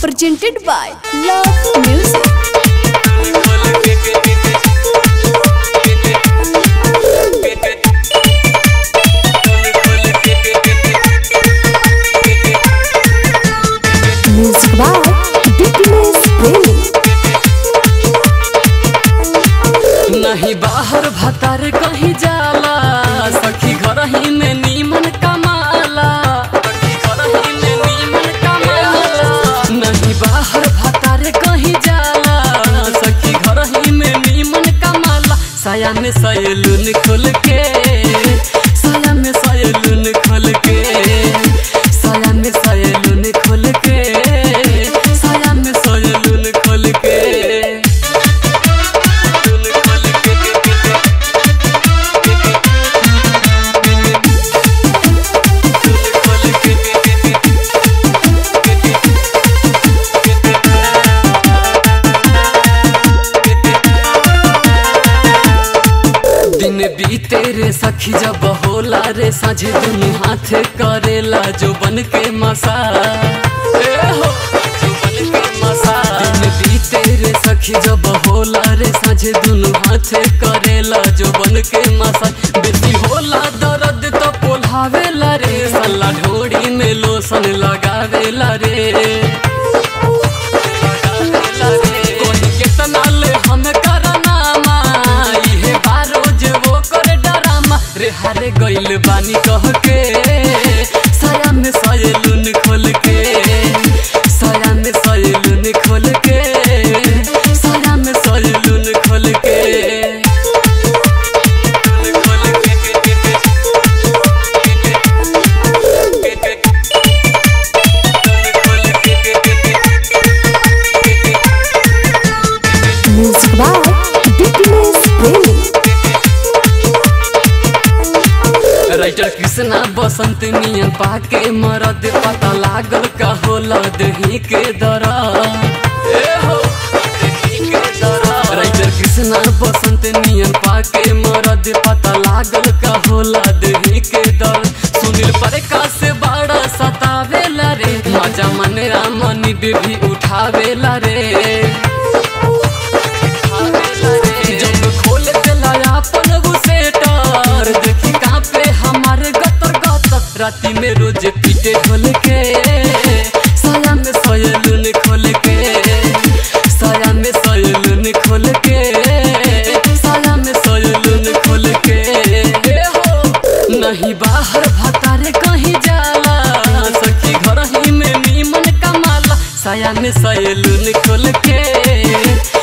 presented by Love Music. Music by Dipiness Premi. नहीं बाहर भतार कहीं जाला सखी घर ही में नीमन कमाला सखी घर ही में नीमन कमाला नहीं बाहर भतार कहीं जाला सखी घर ही में नीमन कमाला साया में सयलून खोल के साया में सयलून खोल के साया में सयलून खोल के साया में सयलून खोल के दिन बीते रे सखी जब होला रे साझे दुनु हाथ करेला जो बन के मसा ए हो जो बन के मसा दिन बीते रे सखी जब होला रे साझे दुनु हाथ करेला जो बन के मसा बेसी होला दर्द तो पोल्हावेला रे सल्ला ढोड़ी में लोशन लगावेला रे कोई केतना ले हम करनामा इहे बारो जे वो करे डरामा रे हारे गइल बानी कह के साया में सयलून खोल के साया में सयलून खोल के साया में सयलून खोल के खोल Music by Dipiness Premi. Writer Krishna Basant नियन पाके मरद पता लागल का होला दही के दरा ए हो दही के दरा राइटर कृष्णा बसंत नियन पाके मरद पता लागल का होला दही के दर सुनील प्रकाश से बड़ा सतावेला रे मजा मन रामनी भी उठावेला रे जब खोल देला अपन गुसेटर देखी कांपे हमारे गतर गतर राती में रोज पीटे ढोल के साया में सयलून खोल के साया में सयलून खोल के साया में सयलून खोल के ए हो नहीं बाहर भतारे कहीं जाला सखी घर ही में नीमन कमाला साया में सयलून खोल के